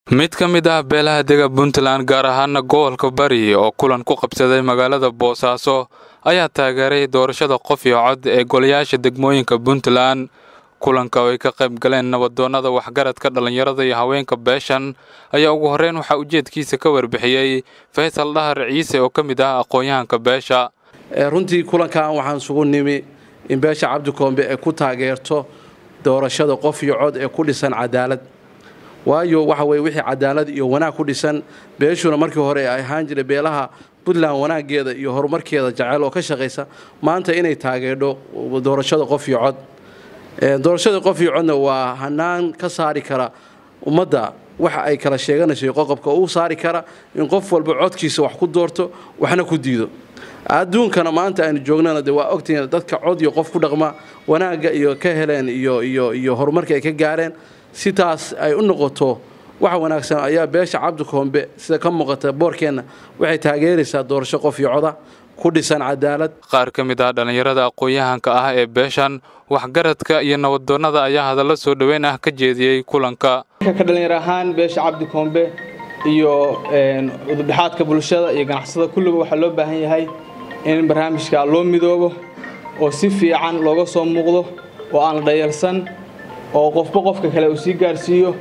mid ka mid ah beelaha dega puntland gaar ahaana gobolka bari oo kulan ku qabsaday magaalada boosaaso ayaa taageeray doorashada qof iyo cod ee golayaasha degmooyinka puntland kulanka oo ay ka qayb galeen nabadoonnada waxgaradka dhallinyarada iyo haweenka beeshan ayaa ugu horreyn waxaa ujeedkiisa ka warbixiyey faysal dhahar ciise oo ka mid ah aqoon-yahanka beesha runtii kulankan waxaan isugu nimi in beesha cabdikoombe ay ku taageerto doorashada qof iyo cod ee ku dhisan cadaalad waayo waxa weye wixii cadaalad iyo wanaag ku dhisan beeshuna markii hore ay ahaan jiray beelaha puntland wanaageeda iyo horumarkeeda jaceyl oo ka shaqaysa maanta inay taageerdho doorashada qof iyo cod doorashada qof iyo codna waa hanaan ka saari kara ummadda waxa ay kala sheeganayso qoqobka uu saari kara in qof walba codkiisa wax ku doorto waxna ku diido adduunkana maanta aynu joognana de waa ogtihiin dadka cod iyo qof ku dhaqma wanaagga iyo ka heleen iyo iyo iyo horumarka ay ka gaareen sitaas ay u noqoto wax wanaagsan ayaa beesha cabdikoombe sida ka muuqata boorkeenna waxay taageeraysaa doorasho qof iyo coda ku dhisan cadaalad qaar ka mid ah dhallinyarada aqoon-yahanka ah ee beeshan waxgaradka iyo nabadoonnada ayaa hadallo soo dhoweyn ah ka jeediyey kulanka ka dhallinyar ahaan beesha cabdikoombe iyo udubdhexaadka bulshada iyo ganacsada kulliba waxaa loo baahan yahay in barnaamijka loo midoobo oo si fiican looga soo muuqdo oo aan la dhayalsan oo qofba qofka kale uu sii gaarsiiyo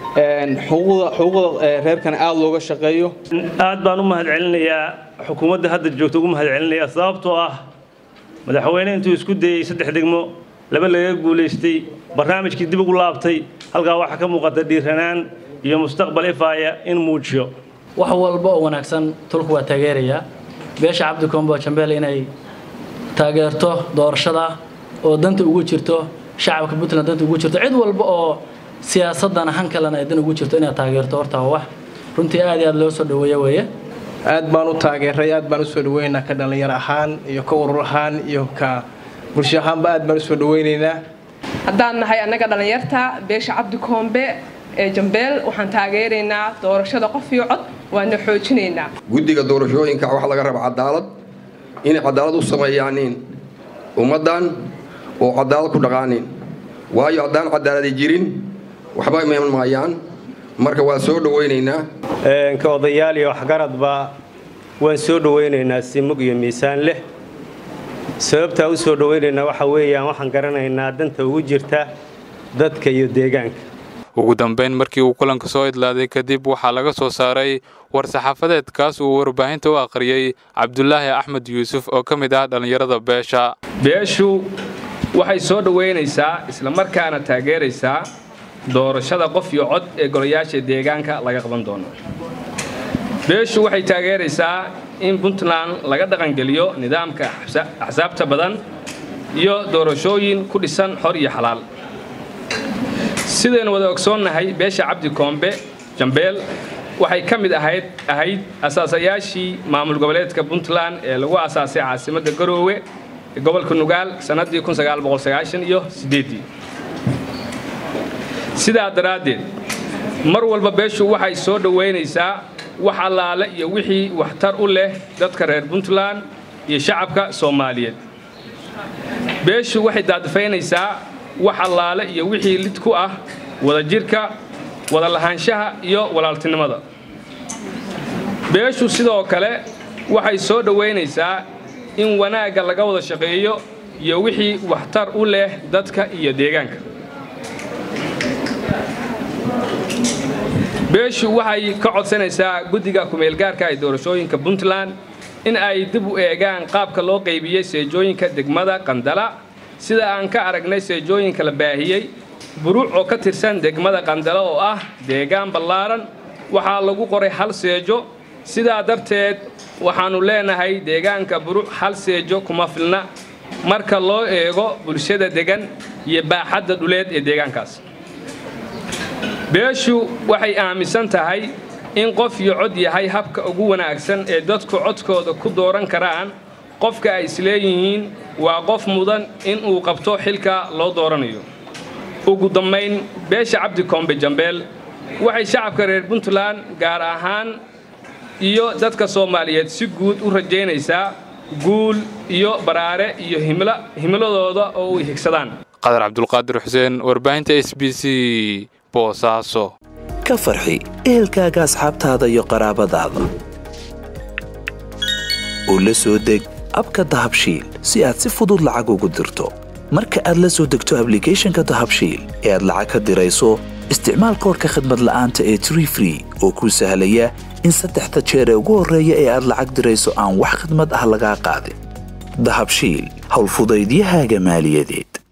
xuquuqda reerkana aada looga shaqeeyo aad baan u mahadcelinayaa xukuumadda hadda joogta ugu mahadcelinayaa sababtoo ah madaxweyne intuu isku dayey saddex degmo laba laga guulaystay barnaamijkii dib ugu laabtay halkaa waxaa ka muuqata dhiiranaan iyo mustaqbal ifaaya in muujiyo wax walba oo wanaagsan tulku waa taageerayaa beesha cabdikoombo jambeel inay taageerto doorashada oo danta ugu jirto shacabka puntland danta ugu jirto cid walba oo siyaasadana han kalena ay dan ugu jirto inaad taageerto horta waa wax runtii aad iyo aad loo soo dhaweeya weeye aad baan u taageeray aad baan usoo dhaweynaynaa ka dhallinyar ahaan iyo ka urur ahaan iyo ka bulsho ahaanba aad baan usoo dhaweynaynaa haddaan nahay annaga dhallinyarta beesha cabdikoombe ee jambeel waxaan taageeraynaa doorashada qof iyo cod waana xoojinaynaa guddiga doorashooyinka waxaa laga raba cadaalad inay cadaalad u sameeyaanin ummaddan oo cadaalad ku dhaqaanin waayo haddaan cadaaladi jirin waxba iman maayaan marka waan soo dhawaynaynaa ka odayaal iyo waxgaradba waan soo dhawaynaynaa si mug iyo miisaan leh sababtaa u soo dhawaynaynaa waxa weeyaan waxaan garanaynaa danta ugu jirta dadka iyo deegaanka ugu dambayn markii uu kulanka soo idlaaday kadib waxaa laga soo saaray war-saxaafadeed kaas uu warbaahinta u akhriyey cabdulaahi axmed yuusuf oo ka mid ah dhallinyarada beesha beeshu waxay soo dhowaynaysaa islamarkaana taageeraysaa doorashada qof iyo cod ee golayaasha deegaanka laga qaban doono beeshu waxay taageeraysaa in puntland laga dhaqangeliyo nidaamka axsaabta badan iyo doorashooyin ku dhisan xor iyo xalaal sidaynu wada ogsoonnahay beesha cabdi koombe jambeel waxay ka mid ahayd ahayd asaasayaashii maamul goboleedka puntland ee lagu asaasay caasimadda garoowe ee gobolka nugaal sannaddii iyo sideedii sidaa daraaddeed mar walba beeshu waxay soo dhowaynaysaa wax allaale iyo wixii waxtar u leh dadka reer puntland iyo shacabka soomaaliyeed beeshu waxay daadifaynaysaa wax allaale iyo wixii lid ku ah wadajirka wada lahaanshaha iyo walaaltinimada beeshu sidoo kale waxay soo dhowaynaysaa in wanaagga laga wada shaqeeyo iyo wixii waxtar u leh dadka iyo deegaanka beeshu waxay ka codsanaysaa guddiga kumeelgaarka ee doorashooyinka puntland in ay dib u eegaan qaabka loo qaybiyey seejooyinka degmada qandala sida aan ka aragnay seejooyinka la baahiyey buruuc oo ka tirsan degmada qandala oo ah deegaan ballaaran waxaa lagu qoray hal seejo sidaa darteed waxaannu leenahay deegaanka buruuc hal seejo kuma filna marka loo eego bulshada degan iyo baaxadda dhuleed ee deegaankaas beeshu waxay aaminsan tahay in qof iyo cod yahay habka ugu wanaagsan ee dadku codkooda ku dooran karaan qofka ay isleeyihiin waa qof mudan in uu qabto xilka loo dooranayo ugu dambayn beesha cabdikoombe jambeel waxay shacabka reer puntland gaar ahaan iyo dadka soomaaliyeed si guud u rajaynaysaa guul iyo baraare iyo himiladooda oo u higsadaan qadar cabdulqaadir xuseen warbaahinta s b c boosaaso ka farxi ehelkaaga asxaabtaada iyo qaraabadaada oo la soo deg abka dahabshiil si aad si fudud lacag ugu dirto marka aad la soo degto ablicathonka dahabshiil ee aad lacag ka dirayso isticmaal koorka khadmad la'aanta ee tree free oo kuu sahlaya in saddexda jeer ee ugu horreeya ee aad lacag dirayso aan wax khadmad ah lagaa qaadin dahabshiil howlfudaydiyahaaga maaliyadeed